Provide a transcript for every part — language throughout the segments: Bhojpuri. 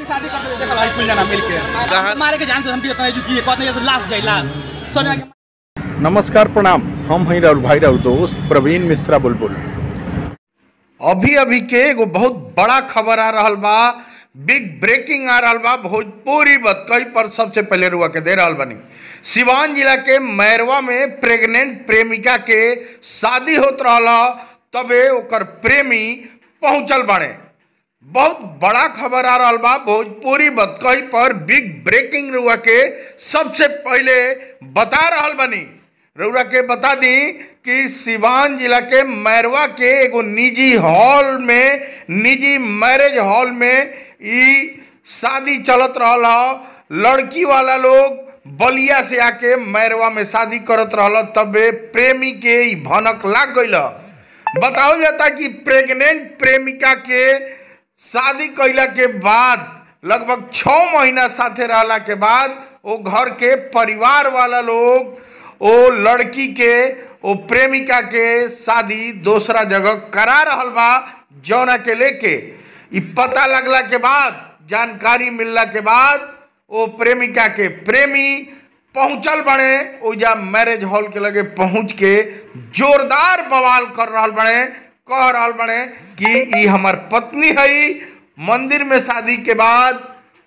शादी शादी करते थे, देखो भाई कुल जना मिलके मारे के जान से हम भी उतना एजुकी कहते हैं जैसे लास्ट जाए लास्ट सोनिया के नमस्कार प्रणाम हम हैं राउर भाई राउर दोस्त प्रवीण मिश्रा बुलबुल अभी अभी के एगो बहुत बड़ा खबर आ रहल बा बिग ब्रेकिंग आ रहल बा भोजपुरी बतकई पर सबसे पहले रुआ के दे रहल बनी सिवान जिला के मैरवा में प्रेग्नेंट प्रेमिका के शादी होत रहल तबे ओकर प्रेमी पहुंचल बाड़े बहुत बड़ा खबर आ रहल बा भोजपुरी बतकई पर बिग ब्रेकिंग रुआ के सबसे पहले बता रहल बनी रउरा के बता दी कि सिवान जिला के मैरवा के एगो निजी हॉल में निजी मैरिज हॉल में ई शादी चलत रहल ह लड़की वाला लोग बलिया से आके मैरवा में शादी करत रहल तबे प्रेमी के ई भनक लाग गईल बताओ जाता कि प्रेग्नेंट प्रेमिका के शादी कैला के बाद लगभग छः महीना साथे रहला के बाद वो घर के परिवार वाला लोग ओ लड़की के ओ प्रेमिका के शादी दूसरा जगह करा रहल बा जौना के लेके ई पता लगला के बाद जानकारी मिलला के बाद ओ प्रेमिका के प्रेमी पहुंचल बने ओजा मैरिज हॉल के लगे पहुंच के जोरदार बवाल कर रहल बने कह रहल बने कि ई हमर पत्नी है मंदिर में शादी के बाद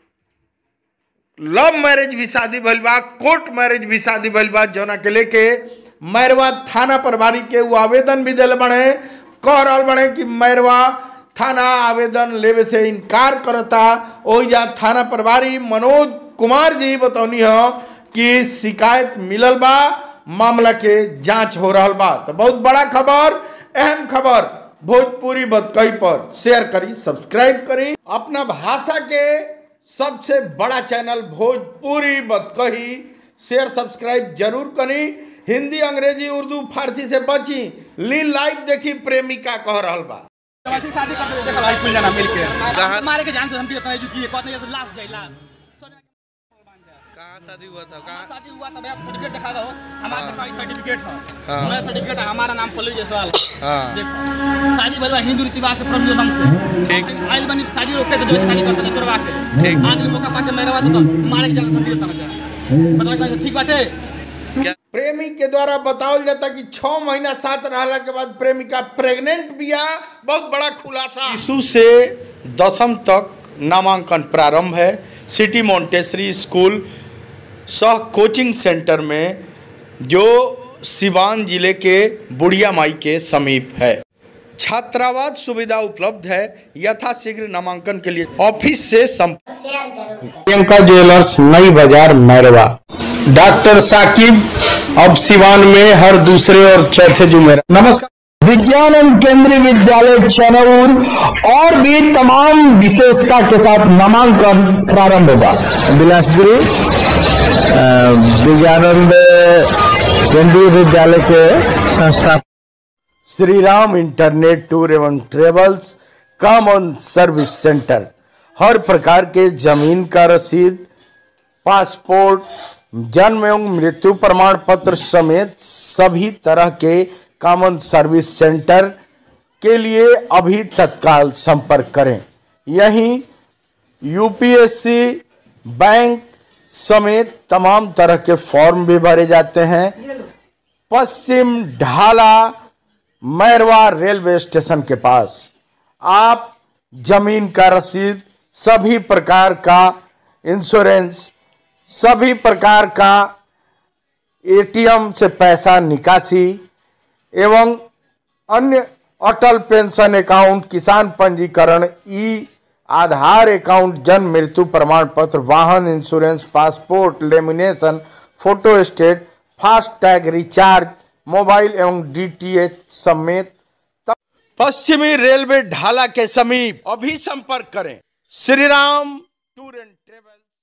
लव मैरिज भी शादी भइल बा कोर्ट मैरिज भी शादी भइल बा जौना के लेके मैरवा थाना प्रभारी के वो आवेदन भी दिल बने कह रहल बने कि मैरवा थाना आवेदन लेवे से इनकार करता ओइजा थाना प्रभारी मनोज कुमार जी बतौनी हो कि शिकायत मिलल बा मामला के जांच हो रहल बा तो बहुत बड़ा खबर अहम खबर भोजपुरी बतकई पर शेयर करी सब्सक्राइब करी अपना भाषा के सबसे बड़ा चैनल भोजपुरी बतकही शेयर सब्सक्राइब जरूर करी हिंदी अंग्रेजी उर्दू फारसी से बची ली लाइव देखी प्रेमिका कह रहल बा शादी शादी करते थे, देखो भाई कुल जना मिलके मारे के जान से हम भी उतना एजुकी कहते हैं जैसे लास्ट जाए लास्ट सोनिया के कहाँ शादी हुआ था हाँ, कहाँ शादी हुआ तब आप सर्टिफिकेट दिखा दो हमारा देखो सर्टिफिकेट है हाँ। मैं सर्टिफिकेट है हमारा नाम पल्लू जायसवाल हाँ देखो शादी भइल बा हिंदू रीति रिवाज से परम ढंग से ठीक। आइल बनी शादी रोके के जो शादी करते हैं चोरवा के ठीक। आज मौका पा के मेरा बात तो मारे के जान हम भी देता मचा बताओ कैसे ठीक बाटे प्रेमी के द्वारा बतावल जाता कि छह महीना साथ रहला के बाद प्रेमिका प्रेग्नेंट बिया बहुत बड़ा खुलासा शिशु से दसम तक नामांकन प्रारंभ है सिटी मोन्टेसरी स्कूल सह कोचिंग सेंटर में जो सिवान जिले के बुढ़िया माई के समीप है छात्रावास सुविधा उपलब्ध है यथाशीघ्र नामांकन के लिए ऑफिस से संपर्क प्रियंका ज्वेलर्स नई बाजार मैरवा डॉक्टर साकिब अब सिवान में हर दूसरे और चौथे जुमेरा नमस्कार विज्ञान एवं केंद्रीय विद्यालय चनौर और भी तमाम विशेषता के साथ नामांकन प्रारंभ होगा बिलासपुरी विज्ञानंद केंद्रीय विद्यालय के संस्था श्री राम इंटरनेट टूर एवं ट्रेवल्स कॉमन सर्विस सेंटर हर प्रकार के जमीन का रसीद पासपोर्ट जन्म एवं मृत्यु प्रमाण पत्र समेत सभी तरह के कॉमन सर्विस सेंटर के लिए अभी तत्काल संपर्क करें यहीं यूपीएससी बैंक समेत तमाम तरह के फॉर्म भी भरे जाते हैं पश्चिम ढाला मैरवा रेलवे स्टेशन के पास आप जमीन का रसीद सभी प्रकार का इंश्योरेंस सभी प्रकार का एटीएम से पैसा निकासी एवं अन्य अटल पेंशन अकाउंट किसान पंजीकरण ई आधार अकाउंट जन्म मृत्यु प्रमाण पत्र वाहन insurance passport lamination photostat fast tag recharge mobile एवं डीटीएच समेत पश्चिमी रेलवे ढाला के समीप अभी संपर्क करें Shri Ram tour and travel